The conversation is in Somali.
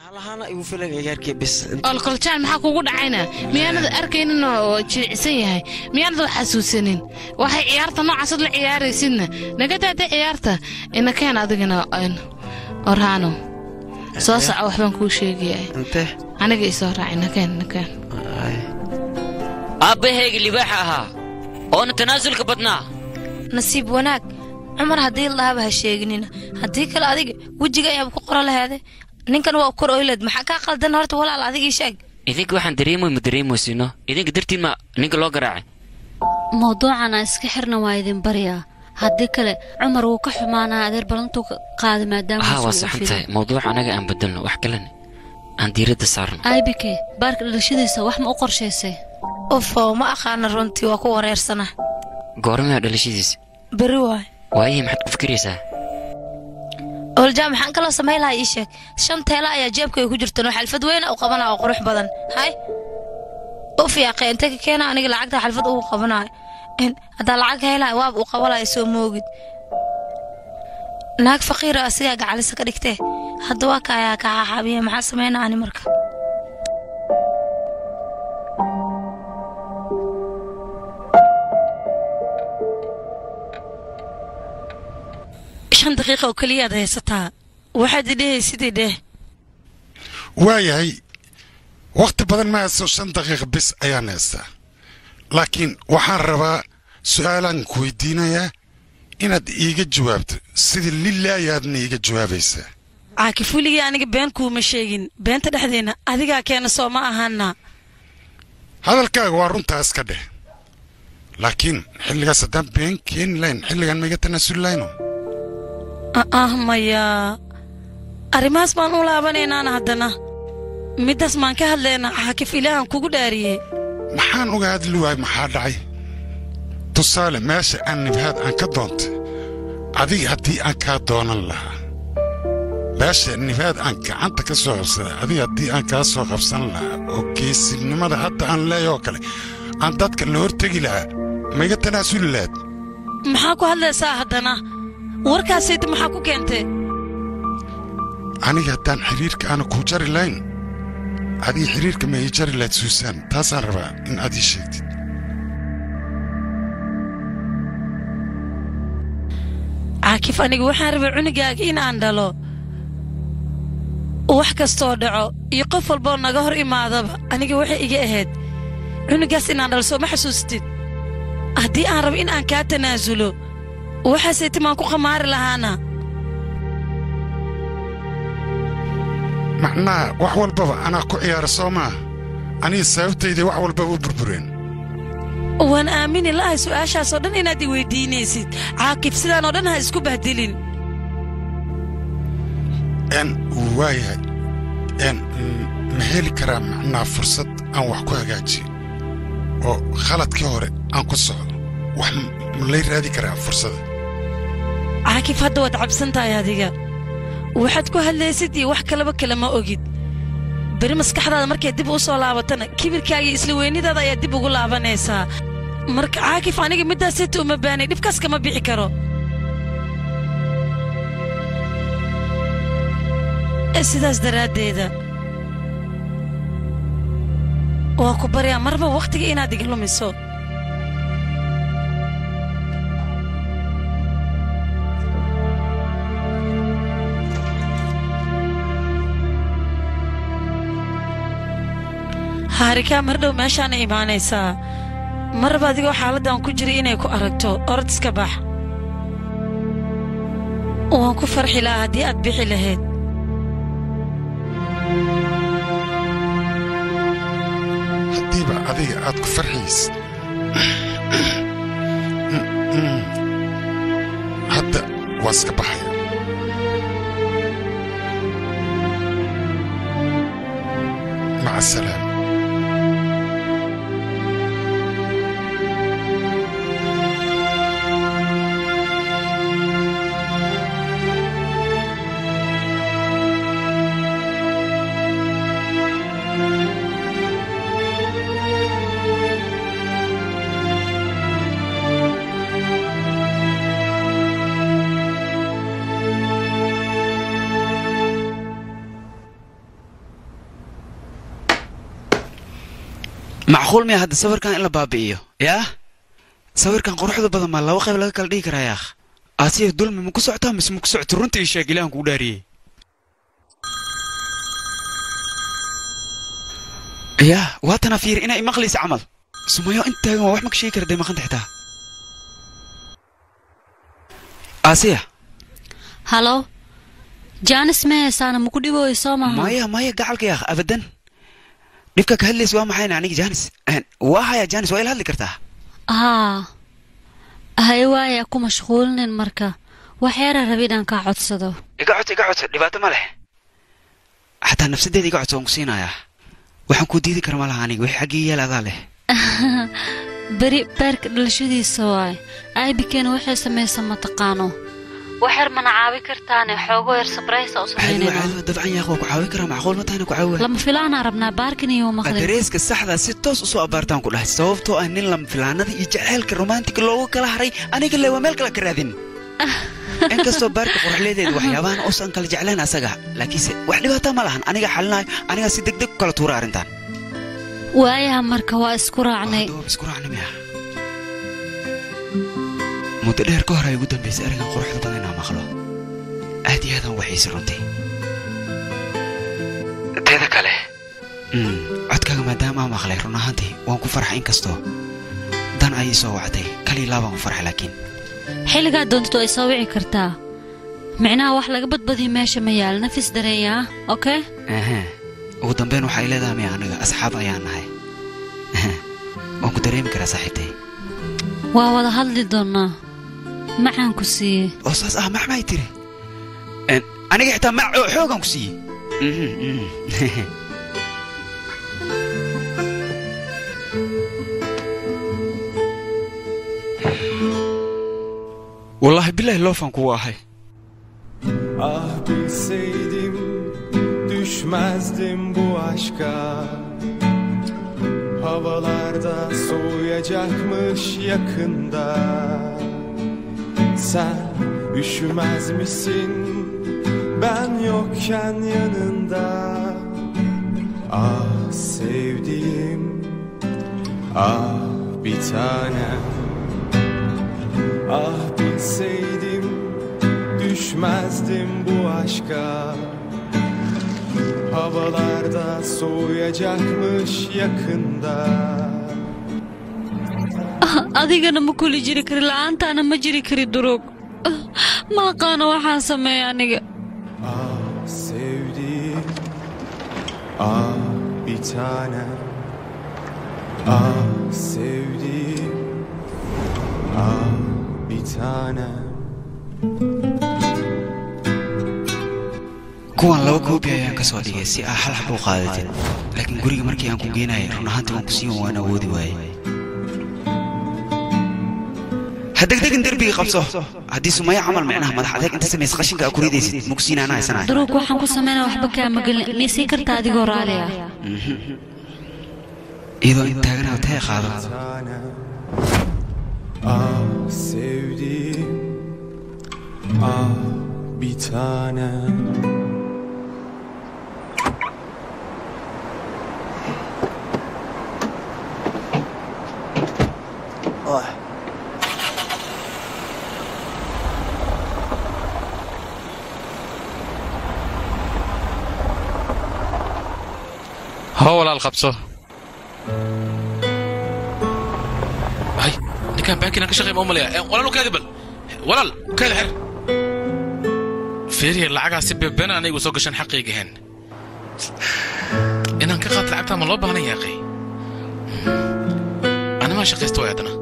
halahaana igu filan ciyaarkii bis olkoljaal maxaa kugu dhacayna miyaanad arkaynin oo jilicsan yahay miyaanad wax xasuusanin waxay ciyaarta noocaasad la ciyaaraysidna naga daada ciyaarta inakeen adigana orhaano soo soco waxbaan kuu sheegaya intee aniga isoo raac inakeen inakeen aabbahayga libaaxa ahaa oona tanaasulka badnaa nasiib wanaag cumar haddii lahaaba ha sheeginina haddii kale adiga wejiga ayaaba ku qora laheede ninkan waa kor oyleed maxaa kaa qaldan horta walaal adigii sheeg idinka waxaan dareemoy ma dareemoysino idinka dartiin ma ninka loo garaacay mawduucan aan iska xirna waa idin baryaa haddii kale cumar wuu ka xumaanaa adeer ballantuu qaada maadaama haa waa saxan tahay mawduuc anaga aan bedelno wax kalena aan diiradda saarno aybike baarka dhalashadiisa wax ma u qorshaysay ufo ma aqaana runtii waa ku wareersana goormaa dhalashadiisa beri waay waayihii maxaad ku fikiraysaa oolja maxaan kaloo samayn lahaa ii sheeg shan teela ayaa jeebkay ku jirtan oo xalfad weyna u qabanaa oo qurux badan hay uf yaaqe inte ka keena aniga lacagta xalfad ugu qabanaayo haddaa lacag helahay waaba u qabanaya soo moogid naag faqiira asigaa gacalisa ka dhigtee hadda waa ka ayaa kaa xaaxaabiya maxaa samaynaa ani marka shan daqiiqa oo keliyaad haysataa waxaad idhehaysidii dheh waayahay wakhti badan ma haysto shan daqiiqa bis ayaan haystaa laakiin waxaan rabaa su'aalaan ku weydiinayaa inaad iiga jawaabto sida lilla ayaadna iiga jawaabaysaa caakif weligii aniga been kuuma sheegin beenta dhexdeenna adigaa keena soo ma ahaana hadalkaaga waa runtaa iska dheh laakiin xilligaas haddaan been keeni lahayn xilligan maiga tanaasuli lahayno ah maya arrimahaas baan u laabanaynaana haddana middaas maan ka hadlaynaa caakif ilaahan kugu dhaariyey maxaan uga hadli waay maxaa dhacay tusaale meesha aan nibhaad aan ka doontay adiga haddii aan kaa doonan lahaa meesha nibhaad aan gacanta ka soo qabsaday adiga haddii aan kaa soo qabsan lahaa oo geesinimada hadda aan leeyoo kale aan dadka la hortegi lahaa maiga tanaasuli lahayd maxaa ku hadlaysaa haddana warkaasayda maxaa ku keentay aniga haddaan xidhiirka aana kuu jari lahayn adiga xidhiirka ma ii jari lahayd suusaan taasaan rabaa in aad ii sheegtid caakif aniga waxaan rabay cunugaaga in aan dhalo wax kastoo dhaco iyo qof walboo naga hor imaadaba aniga waxay iga ahayd cunugaas inaan dhalo soo ma xasuustid haddii aan rabo in aan kaa tanaasulo waxaasay timaan ku khamaari lahaana macnaha wax walbaba anaa ku ciyaara soo maa aniga sababtayday wax walbaba u burbureen waan aamini la'ahay su'aashaasoo dhan inaad i weyddiinaysid caakif sidaanoo dhan ha isku bahdilin n waayahay n ma heli karaa macnaha fursad aan wax ku hagaajiyo oo khaladkii hore aan ku socdo wax ma lay raadi karaa fursada caakif hadda waad cabsan tahay adiga waxaad ku hadlaysid iyo wax kalaba kale ma ogid beri maskaxdaada markay dib u soo laabatana kibirkaagiyo isla weynidaada ayaa dib ugu laabanaysaa marka caakif aniga middaasita uma baanay dhibkaas kama bixi karo sidaas daraaddeeda waa ku baryaa marba wakhtiga inaad iga lumiso haarikaa mar dhow meeshaana imaanaysaa marba adigoo xaaladdan ku jiray inay ku aragto orod iska bax waan ku farxi lahaa haddii aad bixi lahayd haddiiba adiga aad ku farxaysid hadda waa iska baxaya maca asalaama macquul miya hadda sawirkan in la baabi'iyo yaa sawirkan quruxda badan maa laba qayb laga kala dhigi karaa yaakh asiya dulmi ma ku socotaa mise ma ku socoto runta ii sheeg ilahan kuu dhaariyey yaa waatana fiir inay maqlaysa camal sumayo intaagan waa wax ma ka sheegi kara dee maqanta xitaa asiya halo jaanis ma heesaana maku dhibooyo soo maaha maya maya gacalka yaakh abadan dhibka ka hadlaysa waa maxayna aniga janis waa haya janis waa ila hadli kartaa haa haye waaya ku mashquulinin marka waxyaara rabi inaan kaa codsado iga codso iga codso dhibaato ma leh xataa nafsadeeda iga codso waan ku siinayaa waxaan kuu diidi kara ma laha aniga wixii xaggii yaal adaa leh beri beerka dhalashadiisa waay aybikeena waxay samaysa mataqaano waxyar mana caawi kartaane xoogo yar sabraysa u caadiwa samaynayna caadiwa dabcan yaaq waa ku caawin karaa macquul ma tahayna ku caawa lama filaanaa rabnaa baarkin iyo maqlin dareeska saxda si toos usoo abaartaan ku dhahay sababtoo ah nin lama filaanada iyo jaceylka romantiga loogu kala haray aniga le waa meel kale ka raadin inkastoo baarka qorxleedeeda waxyaabahan uusan kala jeclayn asaga laakiinse wax dhibaata ma lahan aniga xalinayo aniga si degdeg ku kala tuura arrintan waayaha marka waa isku raacnay Hadda waa isku raacnay miya muddo dheer ka hor ay ugu dambaysay arigan quruxda badan inaan maqlo aad iyo aadaan waxiisay runtii teeda kale mm, codkaaga maadaama aan maqlay run ahaantii waan ku farxay inkastoo dan ay isoo wacday kaliya laabaan ku farxay laakiin xilligaa doontid ay soo wici kartaa micnaha wax laga badbadiyo meesha ma yaal nafis dareeyaa okay Ehe. ugu dambeyn waxay leedahay miya aniga asxaab ayaan nahay Ehe. waan ku dareemi karaa saaxiibtay waa wada hadli doonaa macaan ku siiyey oo saas ah maxmay tiri En, aniga xitaa mac oo xoogan ku siiyey Mhm, mhm. wallaahi bilaahi loofaan kugu ahay Ah bilseydim düşmezdim bu aşka Havalarda soğuyacakmış yakında Sen üşümez misin ben yokken yanında Ah sevdiğim ah bir tanem Ah bilseydim düşmezdim bu aşka Havalarda soğuyacakmış yakında adigana ma kuli jiri kari la'aantaana ma jiri kari durug ma aqaano waxaan sameeya aniga Ah sevdiğim Ah bir tanem Ah sevdiğim Ah bir tanem kuwan laba koobi ayaan ka soo dhigay si aa hal xab u qaadatid laakiin guriga markii aan ku geenayay run ahaantii waan ku siin waan awoodi waayey ha degdegin derbiga qabso haddii sumaya camal micnaha madax adeeg inta samaysa qashinka aa ku ridaysid ma ku siinaana haysanahay durug waxaan ku sameynaya waxba kaama gelin mii sii kartaa adigoo raali ah iyadoo in taaganaa tee qaado tanem Ah sevdiğim Ah bir tanem hoo walaal qabso hay ninkaan baankina ka shaqeey ma umalaya walaal u kaadi bal walaal u kaadi xer feeriya lacagaa si beebeen anigu soo gashan xaqayga hen inaan ka qaat lacagtaa ma loo baahan yaaqay animaa shaqaysta way haddana